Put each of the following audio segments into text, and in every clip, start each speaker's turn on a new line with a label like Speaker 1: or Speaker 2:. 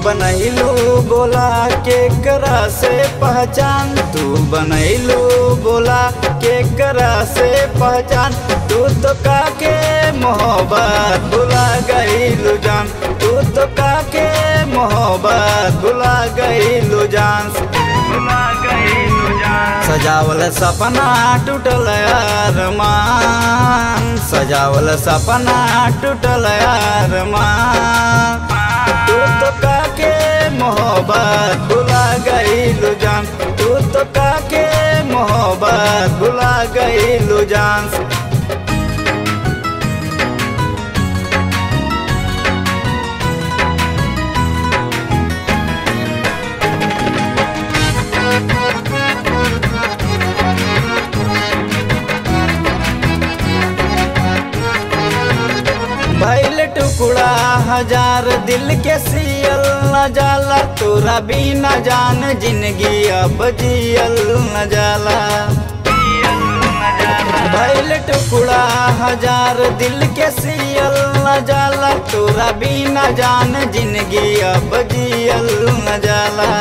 Speaker 1: बनैलू बोला के करा से पहचान तू बनैलू बोला के करा से पहचान तू तो काके मोहब्बत भुला गईलू जान तू तो काके मोहब्बत भुला गईलू जान भुला गईलू जान सजावल सपना टूटल अरमान सजावल सपना टूटल अरमान तू तो काके मोहब्बत भुला गईलू जान तू तो काके मोहब्बत भुला गईलू जान भैल टुकड़ा हजार दिल के सियल न जाला तोरा भी न जान जिंदगी अब जियल न जाला भैल टुकड़ा हजार दिल के सियल न जाला तोरा भी न जान जिंदगी अब जियल न जाला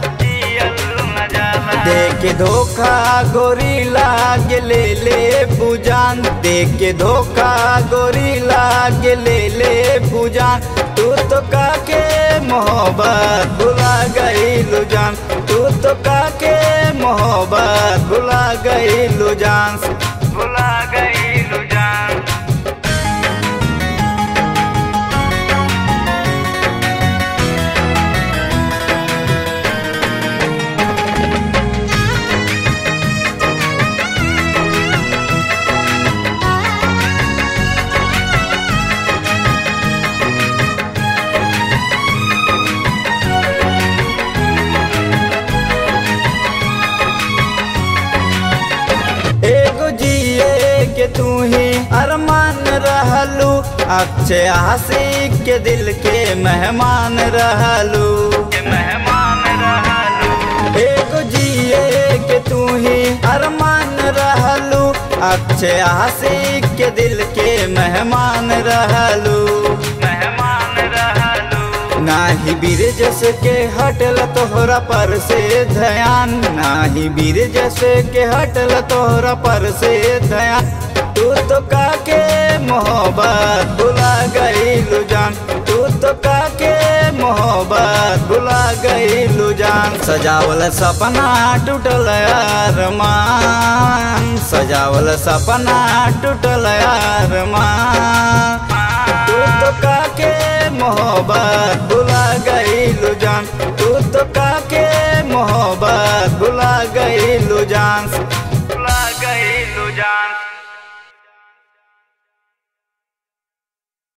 Speaker 1: देख धोखा गोरी लाग ले ले पूजान देख धोखा गोरी लाग ले ले पूजान तू तो काके मोहब्बत भुला गईलू जान तू तो काके मोहब्बत भुला गईलू जान भुला गईलू जान एगो जिए के तू ही अरमान रहलू अक्षय आशिक के दिल के मेहमान रहलू मेहमान रहलू एगो जिए के तू ही अरमान रहलू अक्षय आशिक के दिल के मेहमान रहलू मेहमान रहलू नाही बीर जस के हटल तोहरा पर से ध्यान नाही बीर जस के हटल तोहरा पर से ध्यान तू तो काके मोहब्बत भुला गईलू जान तू तो काके मोहब्बत भुला गईलू जान सजावल सपना टूटल अरमान सजावल सपना टूटल अरमान तू तो काके मोहब्बत भुला गईलू जान तू तो का